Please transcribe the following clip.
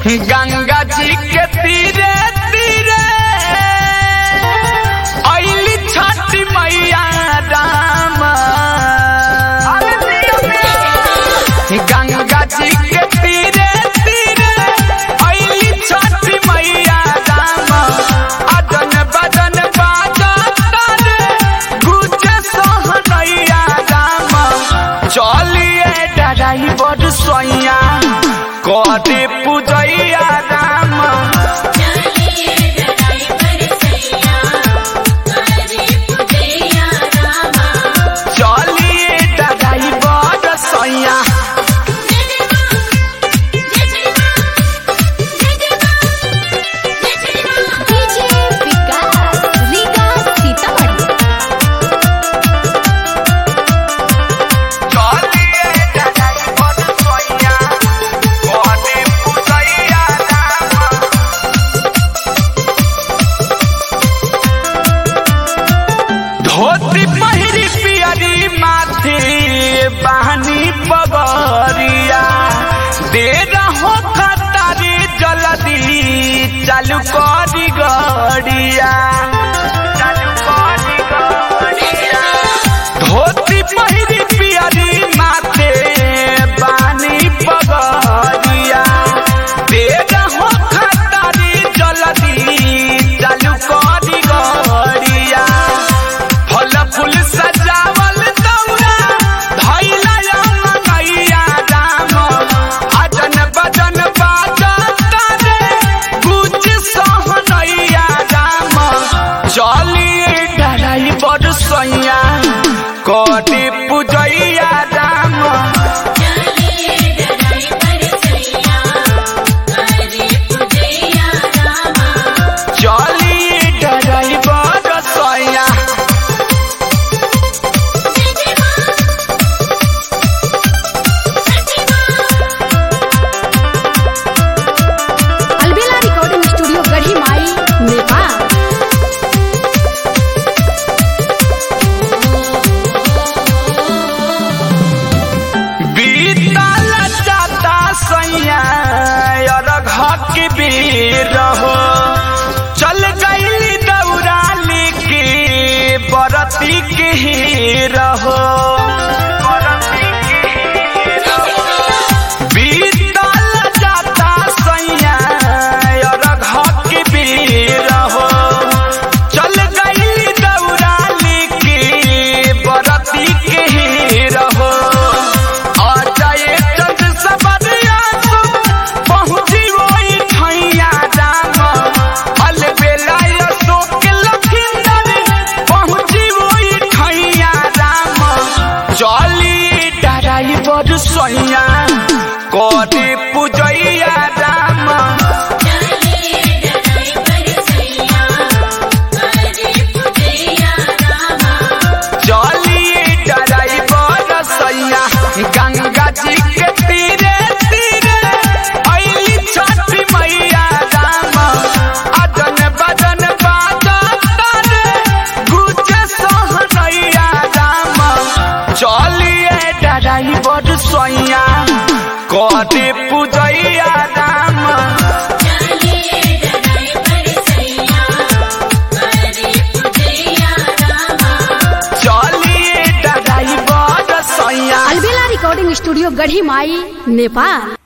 गंगा जी के तीरे तीरे अली छठी मैया राम गंगा जी के तीरे तीरे अली छठी मैया राम अदन बदन बाजा तारे गुजे सोहनैया राम चलिए डराई बड़ सोइया कदे पूजैया राम चलिए डराई बड़ सोइया डीजे विकास रीगा सीतामढ़ी चलिए डराई बड़ सोइया कदे पूजैया राम धोती पहिरी पियरी माथे बहनी पगरिया दे रहो खतारी जल्दी चालू करी गड़िया चालू करी गड़िया धोती पहिरी पियरी माथे बहनी पगरिया दे रहो खतारी जल्दी चालू करी गड़िया फल फूल सजावल दौरा धैला मैया राम अजन बजन बाजा तारे गुज सहनैया राम चलिए डराई बड़ सैया कटे पूजैया राम चलिए डराई बड़ सैया अलबेला रिकॉर्डिंग स्टूडियो गढ़ी माई नेपाल बीतल जाता सैया और घक बीर हो चल गईली दौरा लेके बरती के हीर हो बीतल जाता सैया और घक बीर हो चल गईली दौरा लेके बरती के हीर हो अजय चंद सबरिया पहुँची वही ठैया राम अलबेला अशोक लखींदर पहुँची वही ठैया राम चली डराई बड़ सोइया कदे पूजैया राम चलिए डराई बड़ सैया गंगा जी के तीरे तीरे अली छठी मैया राम अदन बदन बाजा तारे गुजे सोहनैया राम चलिए डराई बड़ सैया कदे पूजैया राम चलिए डराई बड़ सैया अलबेला रिकॉर्डिंग स्टूडियो गढ़ी माई नेपाल